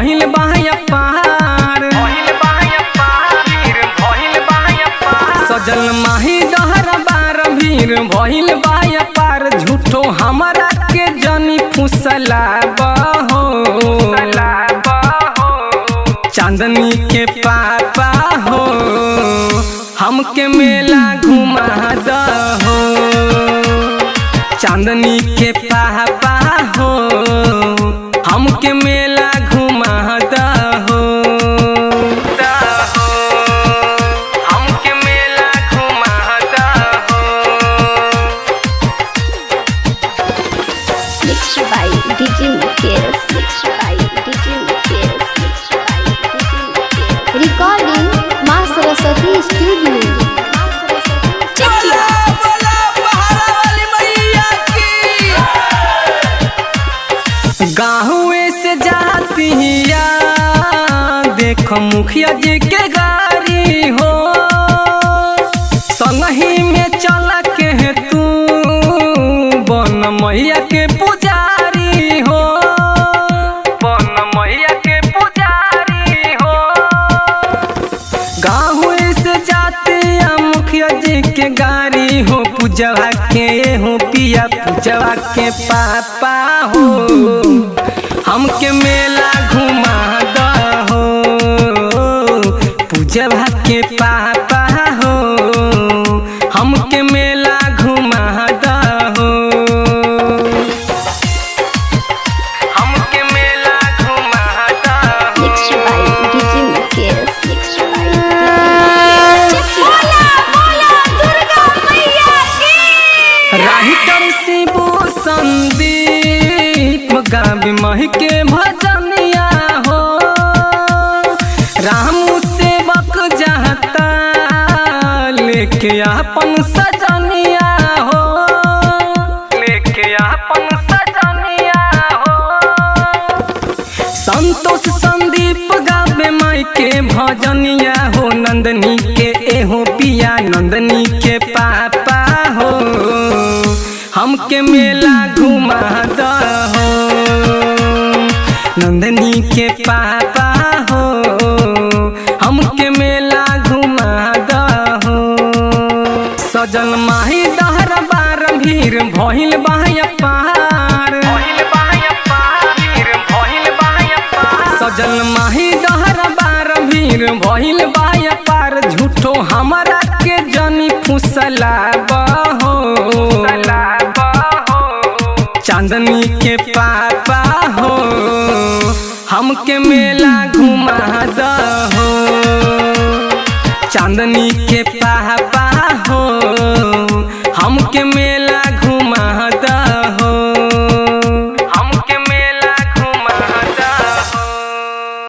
भइल बाया पार सजल माही डहर बार भीर भइल बाया पार झूठो हमरा के जनी फुसला बहो चांदनी के पापा हो हमके मेला घुमा दहो चांदनी के पापा हो हमके मेला घुमा दहो हमके मेला घुमा दहो Mixed by DJ Mukesh. Mixed by DJ Mukesh. Mixed by DJ Mukesh. Recording Ma Saraswati Studio. Check गाँवे से जाती हिया देख मुखिया जी के गाड़ी हो संगही में चल के तू बन मैया के पुजारी हो बन मैया के पुजारी हो गाँव से जाते आ मुखिया जी के गाड़ी हो पूजवा के हो पिया पूजवा के पापा हो हमके मेला घुमा दहो पूजवा के पापा हो हमके मेला घुमा दहो हमके मेला घुमा दहो Mixed by DJ Mukesh. Mixed by DJ राहिटर Shibu Sandeep गावी मह के भजनिया हो राम सेवक जाता लेके अपन सजनिया हो लेके अपन सजनिया हो संतोष संदीप गावे माई के भजनिया हो नंदनी के एहो पिया नंदनी के पापा हो हमके मेला घुमा दहो नंदनी के पापा हो हमके मेला घुमा दहो सजल माही दहर बार भीर भइल बाया पार सजल माही दहर बार भीर भइल बाया पार झूठो हमरा के जनी फुसला बहो चांदनी के पापा हो हमके मेला घुमा दहो चांदनी